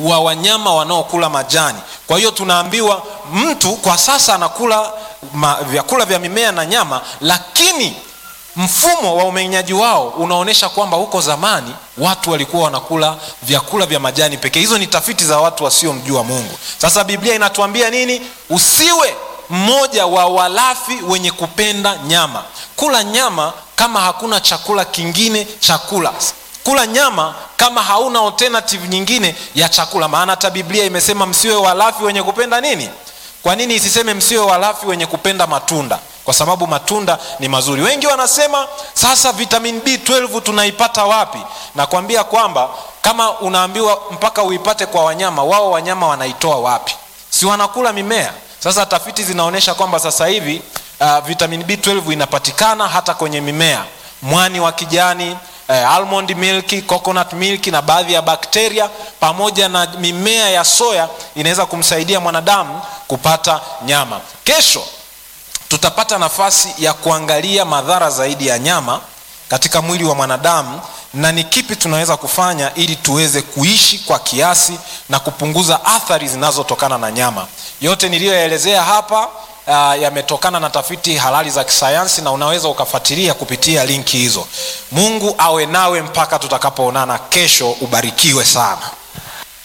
wa wanyama wanaokula majani kwa hiyo tunaambiwa mtu kwa sasa anakula ma, vyakula vya mimea na nyama lakini mfumo wa umeng'enyaji wao unaonyesha kwamba huko zamani watu walikuwa wanakula vyakula vya majani pekee hizo ni tafiti za watu wasiomjua mungu sasa biblia inatuambia nini usiwe mmoja wa walafi wenye kupenda nyama kula nyama kama hakuna chakula kingine chakula kula nyama kama hauna alternative nyingine ya chakula maana hata biblia imesema msiwe walafi wenye kupenda nini kwa nini isiseme msiwe walafi wenye kupenda matunda kwa sababu matunda ni mazuri wengi wanasema sasa vitamin b12 tunaipata wapi nakwambia kwamba kama unaambiwa mpaka uipate kwa wanyama wao wanyama wanaitoa wapi si wanakula mimea sasa tafiti zinaonyesha kwamba sasa hivi uh, vitamin b12 inapatikana hata kwenye mimea mwani wa kijani eh, almond milk coconut milk na baadhi ya bakteria pamoja na mimea ya soya inaweza kumsaidia mwanadamu kupata nyama kesho tutapata nafasi ya kuangalia madhara zaidi ya nyama katika mwili wa mwanadamu na ni kipi tunaweza kufanya ili tuweze kuishi kwa kiasi na kupunguza athari zinazotokana na nyama yote niliyoyaelezea hapa uh, yametokana na tafiti halali za kisayansi na unaweza ukafuatilia kupitia linki hizo mungu awe nawe mpaka tutakapoonana kesho ubarikiwe sana